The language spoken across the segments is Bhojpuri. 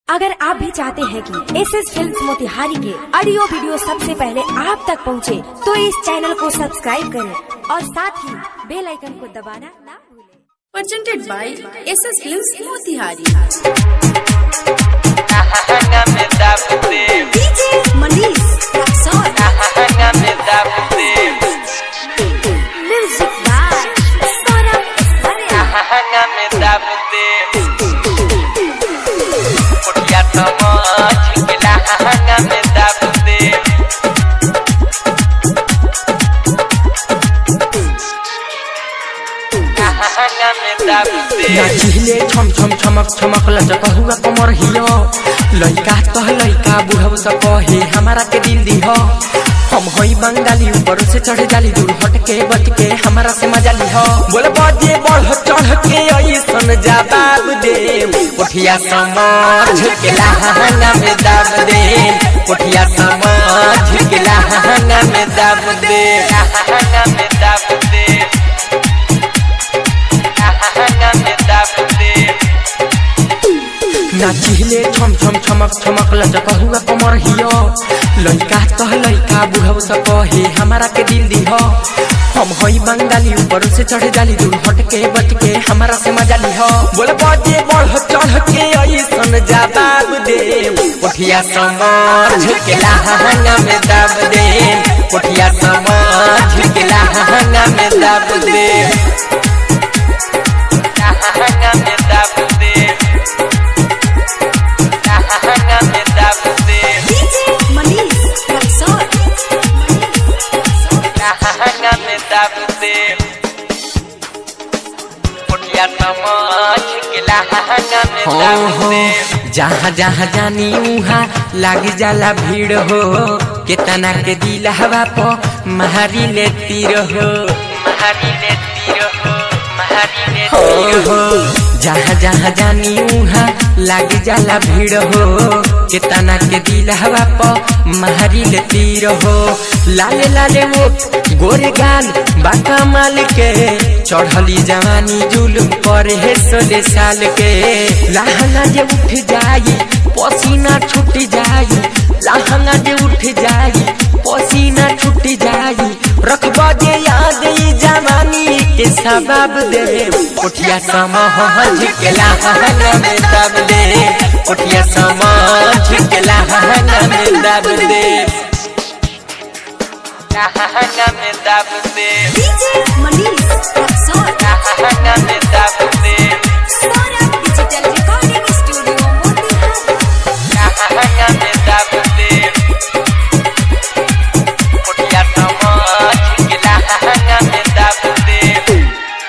अगर आप भी चाहते हैं कि एस एस फिल्म मोतिहारी के ऑडियो वीडियो सबसे पहले आप तक पहुंचे, तो इस चैनल को सब्सक्राइब करें और साथ ही बेल आइकन को दबाना ना भूलें। presented by SS Films Motihari. Ahanga me dapte, DJ Manish Raksol. ahanga me dapte, music by Saurabh Aishwarya. ahanga me dapte. Kotiya samajh ke la ahanga me dapte. Ahanga me dapte. नाचिले छम छम छमक छमक लचक हुआ कमर हियो लइका तह लइका बुढ़ऊ सब कहे हमारा के दिल दिह हम हई बंगाली ऊपर से चढ़ जाली दूर हट के बच के हमारा से मजा लिह बोल बजे बढ़ चढ़ के ऐसन जवाब दे कोठिया समझ के लहंगा में दाब दे कोठिया समझ के लहंगा में दाब दे Ahanga me dapte. Ahanga me dapte. नाचिले छम छम छमक छमक लचक हुआ कमर हियो लइका तह लइका बुढ़ऊ सब कहे हमारा के दिल दिह हम हई बंगाली ऊपर से चढ़ जाली दूर हट के बच के हमारा से मजा लिह बोल बजे बढ़ चढ़ के ऐसन जवाब दे कोठिया समझ के लहंगा में दाब दे कोठिया समझ के लहंगा में दाब दे Ahanga me dapte. Ahanga me dapte. DJ Manish Raksol. Ahanga me dapte. Kotiya samajh ke la ahanga me हो हो dapte. जहाँ जहाँ जानी उहाँ लाग जाला भीड़ हो केतना के दिल हवा पो महारी ले तीर हो Mahari ne tiro ho, mahari ne हो tiro हो जहाँ जहाँ जानी उहाँ लाग जाला भीड़ हो केतना के दिल हवा पो महारी ले तीर हो लाले लाले वो गोरे गाल बाका माल के चढ़ली जवानी जुलुम पर है सोले साल के लहंगा जे उठ जाई पसीना छूट जाई लहंगा जे उठ जाई पसीना छूट जाई रखबा जे याद ई जवानी के सबब दे कोठिया समझ के लहंगा में दब दे कोठिया समझ के लहंगा में दब दे Ahanga me dapte. DJ Manish Raksol. Ahanga me dapte. Saurabh Digital Recording Studio Motihari. Ahanga me dapte. Kotiya samajh ke la ahanga me dapte.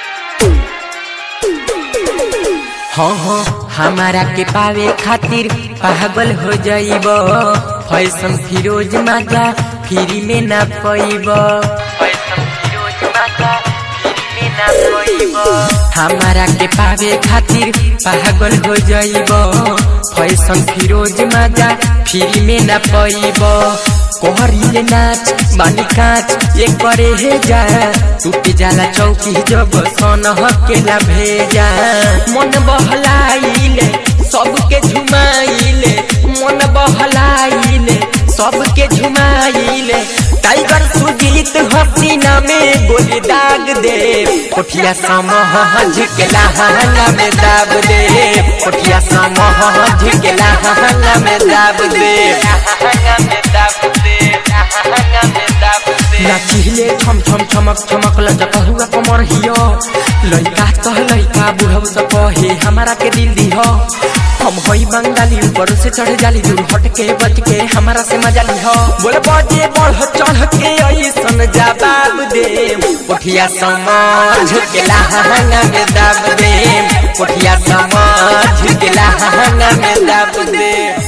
हाँ हाँ हमारा के पावे खातिर पागल हो जाइब फैशन फिरोज माजा फ्री में ना पैब Paisam firoz mata, firme na koibo. हमारा के पावे खातिर पागल हो जाइब फैशन फिरोज माजा फ्री में ना पैब कोहरिले नाच बानी काच एक करे हे जा टूट जाला चौकी जब सन हकेला भेजा मन बहलाइले सबके झुमाइले मन बहलाइले सबके झुमाइले टाइगर सुजीत हसीना में गोली दाग दे कोठिया समझ के लहंगा में दाब दे कोठिया समझ के लहंगा में दाब दे Ahanga me dapte. Ahanga me dapte. नाचिले छम छम छमक छमक लचक हुआ कमर हियो लइका तह लइका बुढ़ऊ सब कहे हमारा के दिल दिह हम हई बंगाली ऊपर से चढ़ जाली दूर हट के बच के हमारा से मजा लिह बोल बजे बढ़ चढ़ के ऐसन जवाब दे कोठिया समझ के लहंगा में दाब दे कोठिया समझ के लहंगा में दाब दे